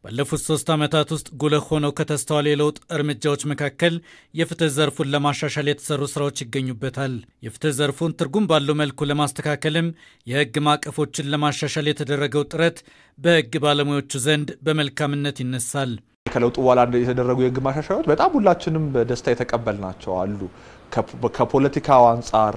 ባለፉት ሶስት ዓመታት ውስጥ ጉልህ ሆነው ከተስተዋሉ የለውጥ እርምጃዎች መካከል የፍትህ ዘርፉን ለማሻሻል የተሰሩ ስራዎች ይገኙበታል። የፍትህ ዘርፉን ትርጉም ባለው መልኩ ለማስተካከልም የህግ ማዕቀፎችን ለማሻሻል የተደረገው ጥረት በህግ ባለሙያዎቹ ዘንድ በመልካምነት ይነሳል። ከለውጡ በኋላ የተደረጉ የህግ ማሻሻያዎች በጣም ሁላችንም በደስታ የተቀበልናቸው አሉ። ከፖለቲካው አንጻር፣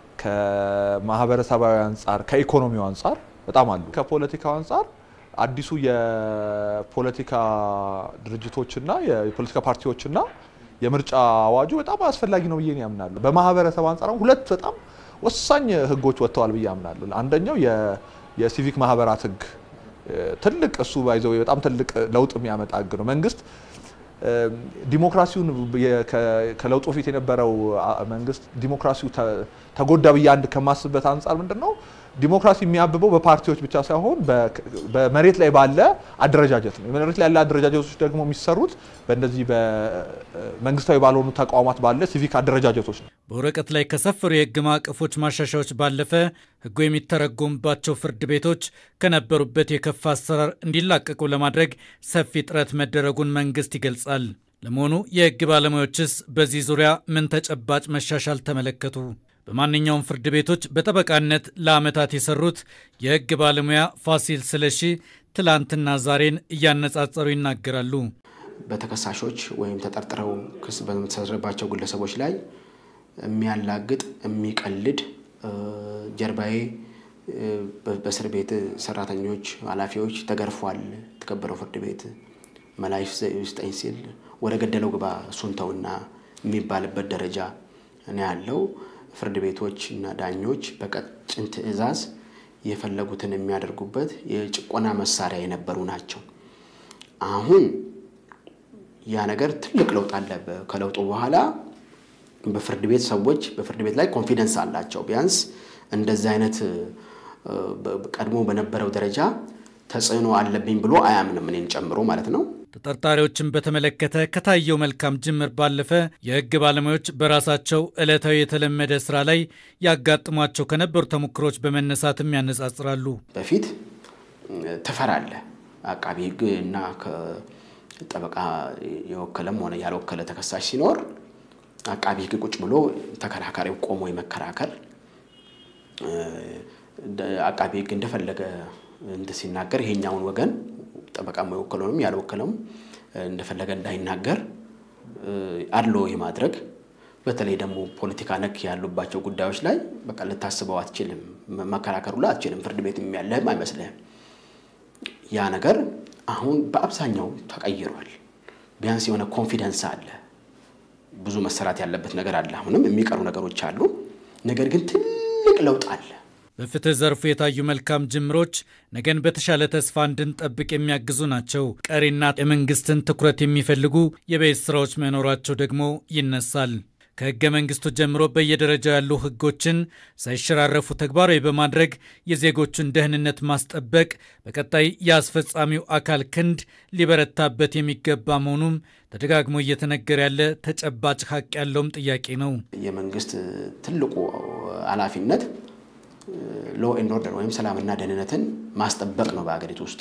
ከማህበረሰባዊ አንጻር፣ ከኢኮኖሚው አንጻር በጣም አሉ። ከፖለቲካው አንጻር አዲሱ የፖለቲካ ድርጅቶችና የፖለቲካ ፓርቲዎችና የምርጫ አዋጁ በጣም አስፈላጊ ነው ብዬ ያምናሉ። በማህበረሰብ አንጻር ሁለት በጣም ወሳኝ ህጎች ወጥተዋል ብዬ አምናለሁ። አንደኛው የሲቪክ ማህበራት ህግ ትልቅ እሱ ባይዘው በጣም ትልቅ ለውጥ የሚያመጣ ህግ ነው። መንግስት ዲሞክራሲውን ከለውጡ በፊት የነበረው መንግስት ዲሞክራሲው ተጎዳ ብዬ አንድ ከማስብበት አንጻር ምንድን ነው ዲሞክራሲ የሚያብበው በፓርቲዎች ብቻ ሳይሆን በመሬት ላይ ባለ አደረጃጀት ነው። መሬት ላይ ያለ አደረጃጀቶች ደግሞ የሚሰሩት በእነዚህ በመንግስታዊ ባልሆኑ ተቋማት ባለ ሲቪክ አደረጃጀቶች ነው። በወረቀት ላይ ከሰፈሩ የህግ ማዕቀፎች ማሻሻያዎች ባለፈ ህጉ የሚተረጎምባቸው ፍርድ ቤቶች ከነበሩበት የከፋ አሰራር እንዲላቀቁ ለማድረግ ሰፊ ጥረት መደረጉን መንግስት ይገልጻል። ለመሆኑ የህግ ባለሙያዎችስ በዚህ ዙሪያ ምን ተጨባጭ መሻሻል ተመለከቱ? በማንኛውም ፍርድ ቤቶች በጠበቃነት ለዓመታት የሰሩት የህግ ባለሙያ ፋሲል ስለሺ ትላንትና ዛሬን እያነጻጸሩ ይናገራሉ። በተከሳሾች ወይም ተጠርጥረው ክስ በተመሰረተባቸው ግለሰቦች ላይ የሚያላግጥ የሚቀልድ ጀርባዬ በእስር ቤት ሰራተኞች፣ ኃላፊዎች ተገርፏል፣ የተከበረው ፍርድ ቤት መላይ ስጠኝ ሲል ወደ ገደለው ግባ እሱን ተውና የሚባልበት ደረጃ ነው ያለው። ፍርድ ቤቶች እና ዳኞች በቀጭን ትዕዛዝ የፈለጉትን የሚያደርጉበት የጭቆና መሳሪያ የነበሩ ናቸው። አሁን ያ ነገር ትልቅ ለውጥ አለ። ከለውጡ በኋላ በፍርድ ቤት ሰዎች በፍርድ ቤት ላይ ኮንፊደንስ አላቸው። ቢያንስ እንደዚህ አይነት ቀድሞ በነበረው ደረጃ ተጽዕኖ አለብኝ ብሎ አያምንም፣ እኔን ጨምሮ ማለት ነው። ተጠርጣሪዎችን በተመለከተ ከታየው መልካም ጅምር ባለፈ የህግ ባለሙያዎች በራሳቸው ዕለታዊ የተለመደ ስራ ላይ ያጋጥሟቸው ከነበሩ ተሞክሮች በመነሳትም ያነጻጽራሉ። በፊት ትፈራለህ። አቃቢ ህግ እና ጠበቃ የወከለም ሆነ ያልወከለ ተከሳሽ ሲኖር አቃቢ ህግ ቁጭ ብሎ ተከራካሪው ቆሞ የመከራከር አቃቢ ህግ እንደፈለገ እንት ሲናገር ይሄኛውን ወገን ጠበቃ የወከለውንም ያልወከለውም እንደፈለገ እንዳይናገር አድሎ የማድረግ በተለይ ደግሞ ፖለቲካ ነክ ያሉባቸው ጉዳዮች ላይ በቃ ልታስበው አትችልም፣ መከራከሩ ላይ አትችልም። ፍርድ ቤት ያለህም አይመስልህም። ያ ነገር አሁን በአብዛኛው ተቀይሯል። ቢያንስ የሆነ ኮንፊደንስ አለ። ብዙ መሰራት ያለበት ነገር አለ። አሁንም የሚቀሩ ነገሮች አሉ። ነገር ግን ትልቅ ለውጥ አለ። በፍትህ ዘርፉ የታዩ መልካም ጅምሮች ነገን በተሻለ ተስፋ እንድንጠብቅ የሚያግዙ ናቸው። ቀሪና የመንግስትን ትኩረት የሚፈልጉ የቤት ስራዎች መኖራቸው ደግሞ ይነሳል። ከህገ መንግስቱ ጀምሮ በየደረጃው ያሉ ህጎችን ሳይሸራረፉ ተግባራዊ በማድረግ የዜጎቹን ደህንነት ማስጠበቅ በቀጣይ የአስፈጻሚው አካል ክንድ ሊበረታበት የሚገባ መሆኑም ተደጋግሞ እየተነገረ ያለ ተጨባጭ ሀቅ ያለውም ጥያቄ ነው። የመንግስት ትልቁ ኃላፊነት ሎ ኤንድ ኦርደር ወይም ሰላምና ደህንነትን ማስጠበቅ ነው በሀገሪቱ ውስጥ።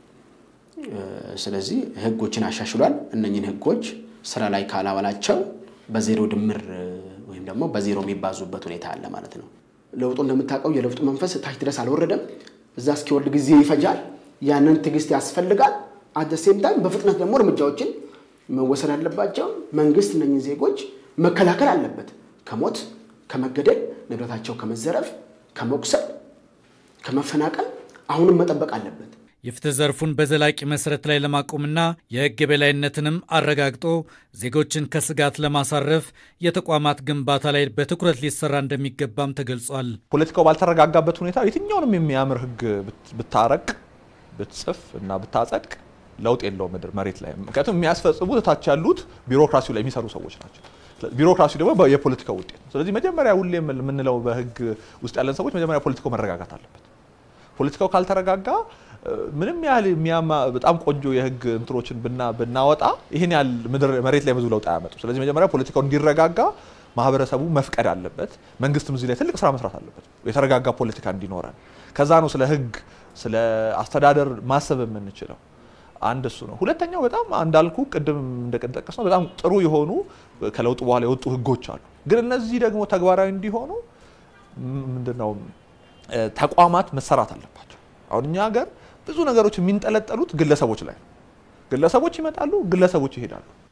ስለዚህ ህጎችን አሻሽሏል። እነኝህን ህጎች ስራ ላይ ካላዋላቸው በዜሮ ድምር ወይም ደግሞ በዜሮ የሚባዙበት ሁኔታ አለ ማለት ነው። ለውጡ እንደምታውቀው የለውጡ መንፈስ ታች ድረስ አልወረደም። እዛ እስኪወርድ ጊዜ ይፈጃል። ያንን ትዕግስት ያስፈልጋል። አደሴም ታይም በፍጥነት ደግሞ እርምጃዎችን መወሰድ አለባቸው። መንግስት እነኝህን ዜጎች መከላከል አለበት ከሞት ከመገደል፣ ንብረታቸው ከመዘረፍ ከመቁሰል ከመፈናቀል አሁንም መጠበቅ አለበት። የፍትህ ዘርፉን በዘላቂ መሰረት ላይ ለማቆምና የህግ የበላይነትንም አረጋግጦ ዜጎችን ከስጋት ለማሳረፍ የተቋማት ግንባታ ላይ በትኩረት ሊሰራ እንደሚገባም ተገልጿል። ፖለቲካው ባልተረጋጋበት ሁኔታ የትኛውንም የሚያምር ህግ ብታረቅ ብትጽፍ እና ብታጸድቅ ለውጥ የለውም ምድር መሬት ላይ። ምክንያቱም የሚያስፈጽሙት እታች ያሉት ቢሮክራሲው ላይ የሚሰሩ ሰዎች ናቸው። ቢሮክራሲ ደግሞ የፖለቲካ ውጤት ነው። ስለዚህ መጀመሪያ ሁሌ የምንለው በህግ ውስጥ ያለን ሰዎች መጀመሪያ ፖለቲካው መረጋጋት አለበት። ፖለቲካው ካልተረጋጋ ምንም ያህል የሚያማ በጣም ቆንጆ የህግ እንትኖችን ብናወጣ ይህን ያህል መሬት ላይ ብዙ ለውጥ አያመጡ። ስለዚህ መጀመሪያ ፖለቲካው እንዲረጋጋ ማህበረሰቡ መፍቀድ አለበት። መንግስትም እዚህ ላይ ትልቅ ስራ መስራት አለበት፣ የተረጋጋ ፖለቲካ እንዲኖረን። ከዛ ነው ስለ ህግ፣ ስለ አስተዳደር ማሰብ የምንችለው። አንድ እሱ ነው። ሁለተኛው በጣም እንዳልኩ ቅድም እንደጠቀስ ነው በጣም ጥሩ የሆኑ ከለውጡ በኋላ የወጡ ህጎች አሉ። ግን እነዚህ ደግሞ ተግባራዊ እንዲሆኑ ምንድነው ተቋማት መሰራት አለባቸው። አሁን እኛ ሀገር ብዙ ነገሮች የሚንጠለጠሉት ግለሰቦች ላይ ነው። ግለሰቦች ይመጣሉ፣ ግለሰቦች ይሄዳሉ።